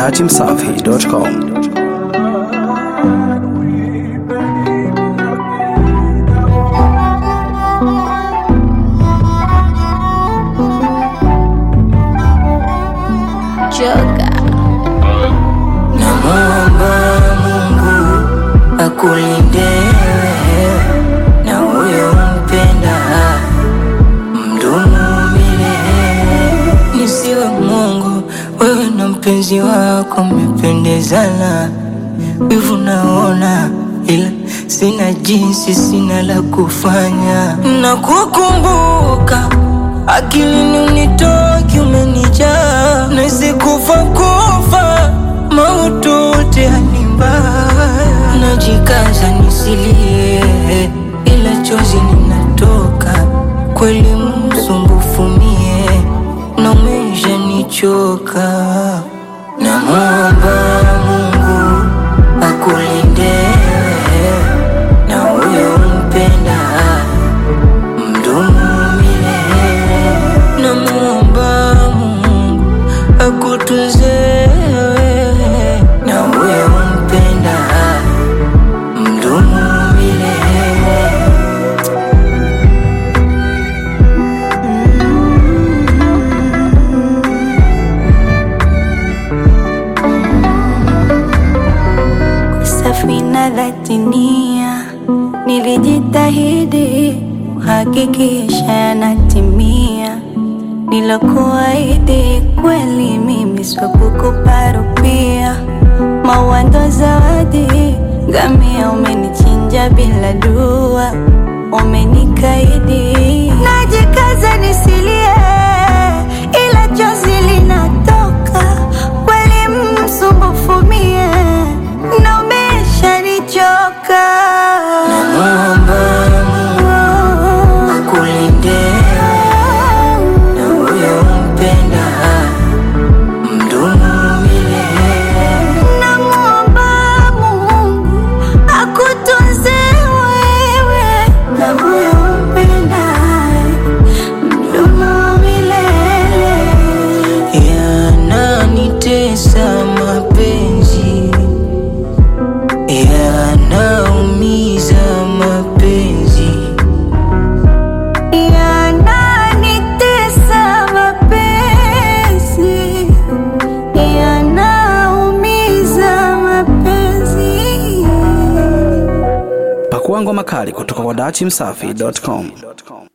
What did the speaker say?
dachimsafi.com. Joga. Namwomba Mungu akulinde wewe na huyo mpenda mdumu milele. Nisiwe Mungu, wewe na mpenzi wako mmependezana, wivu naona, ila sina jinsi, sina la kufanya na kukumbuka akilini unitoki, umenijaa nasikufa kufa maututi hali mbaya, najikaza nisilie, ila chozi linatoka kweli, msumbufu mie na umesha nichoka. Namwomba Mungu akulinde wewe na huyo mpenda mdumu milele. Namwomba Mungu akutunze wewe na huyo mpenda mdumu milele. Safina dhati nia, nilijitahidi kuhakikisha yanatimia. Nilokuahidi kweli mimi sio kukuparupia. Mawando zawadi, ngamia umenichinja bila dua, umenikaidi. Najikaza nisilie, ila chozi linatoka kweli, msumbufu mie na umeshanichoka. Namwomba Mungu akulinde na huyo mpenda mdumu milele. Namwomba Mungu akutunze wewe na huyo mpendaye mdumu milele. Yananitesa mapenzi, yanaumiza mapenzi, Yananitesa mapenzi, yanaumiza mapenzi. Pakua ngoma kali kutoka kwa dachimsafi.com.